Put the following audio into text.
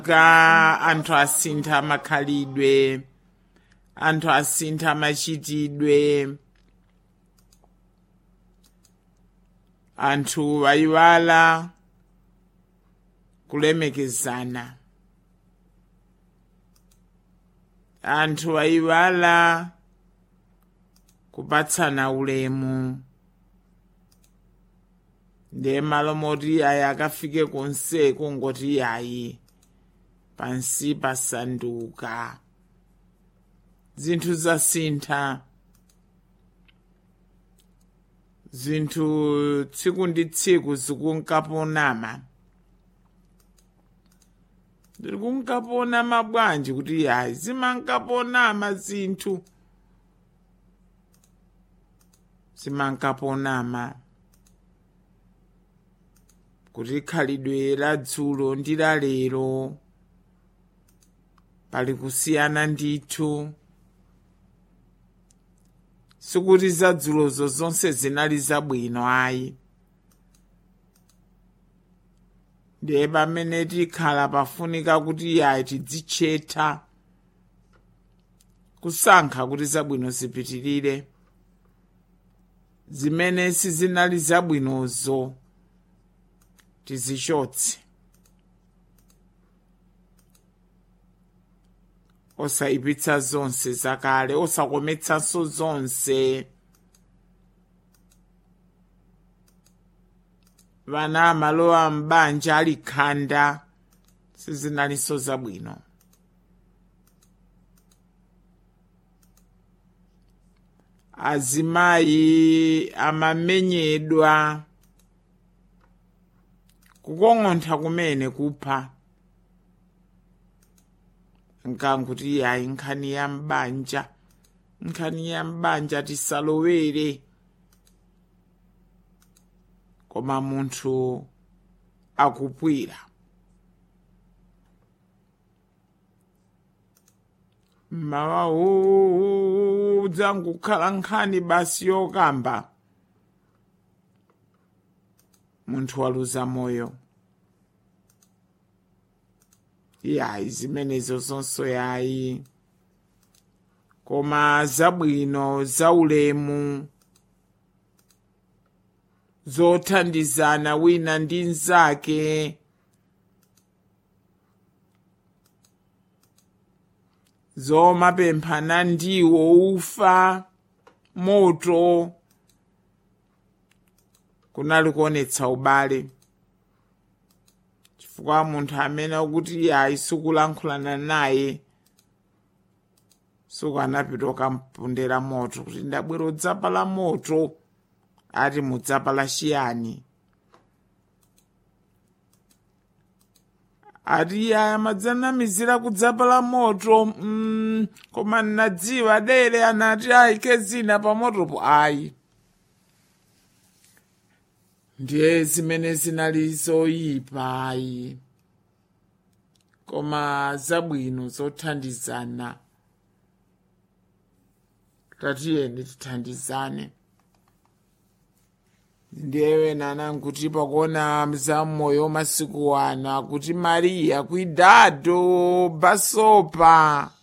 ka anthu asintha makhalidwe anthu asintha machitidwe anthu ayiwala kulemekezana anthu ayiwala kupatsana ulemu ndiye malo moti ayi akafike konseku ngoti yayi pansi pasanduka zinthu zasintha zinthu tsiku ndi tsiku zikunkaponama zikunkaponama bwanji kuti yayi zimankaponama zinthu zimankaponama kuti khalidwe la dzulo ndi la lero pali kusiyana ndithu sikuti zadzulozo zonse zinali zabwino ayi ndiye pamene tikhala pafunika kuti yayi tidzitchetcha kusankha kuti zabwino zipitirire zimene sizinali zabwinozo tizichotse osayipitsa zonse zakale osakometsanso zonse vana amalowa m'banja ali khanda sizinalinso zabwino azimayi amamenyedwa kukong'ontha kumene kupha nkanguti yayi nkhani ya m'banja nkhani ya m'banja tisalowere koma munthu akupwira mmawa uwu dzangukhala nkhani basi yokamba munthu waluza moyo yayi zimenezo zonso yayi koma zabwino zaulemu zothandizana wina ndi mnzake zomapemphana ndiwo ufa moto kunali kuonetsa ubale chifukwa munthu amene akuti yayi sikulankhulana naye sukanapita ukampondera moto kuti ndabwera udzapala moto ati mudzapala chiyani ati yaya madzanamizira kudzapala moto mm, koma nnadziwa dere anati ayike zina pa motopo ayi ndiye zimene zinali zoyipa ayi koma zabwino zothandizana tatiyeni tithandizane ndiye wena ananguti pakuona za moyo masiku ana kuti mariya cuidado basopa